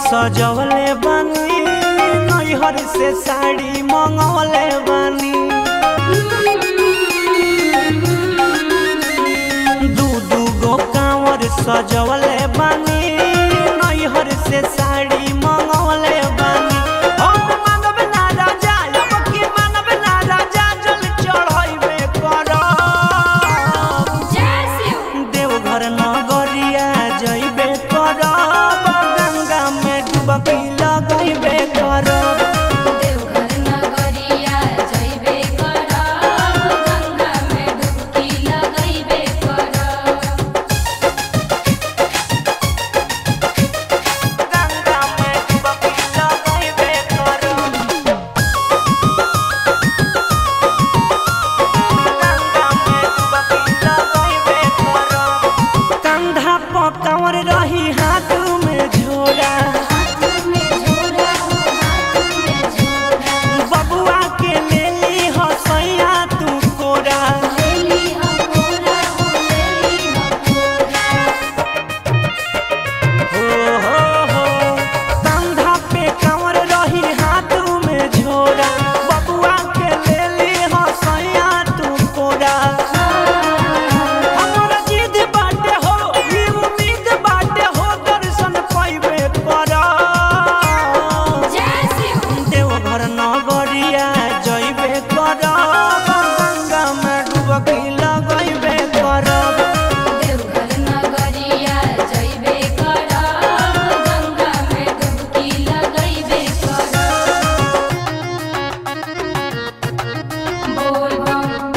सजवले बानी नैहर से साड़ी मंगवले बानी दू दू गो कांवर सजवले बानी नैहर से साड़ी मंगवले बानी हम मानव ना राजा अब की मानव ना राजा जल चढ़ाइबे करब देवघर नगरिया जइबे करब गंगा में डुबकी लगइबे करब देवघर नगरिया जइबे करब गंगा में डुबकी लगइबे करब गंगा में डुबकी लगइबे करब गंगा में डुबकी लगइबे करब कंधा पर कंवर रही हाथ में झोरा हाथ में झोरा हो हाथ में झोरा बबुआ के लेली हसैया तू कोरा लेली हकोरा हो लेली हकोरा हो हो हो कंधा पे कंवर रही हाथ में झोरा बबुआ के लेली हसैया तू कोरा हमरा जिद बाटे हो ई उम्मीद बाटे हो दर्शन पाइबे करब जय शिव देवघर नगरिया जइबे करब गंगा में डुबकी लगइबे करब देवघर नगरिया जइबे करब गंगा में डुबकी लगइबे करब बोल बम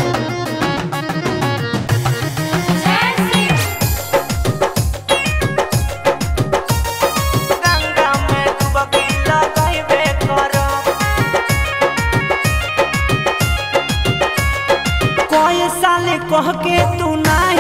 जय शिव गंगा में डुबकी लगइबे करब कोई साल कह के तू ना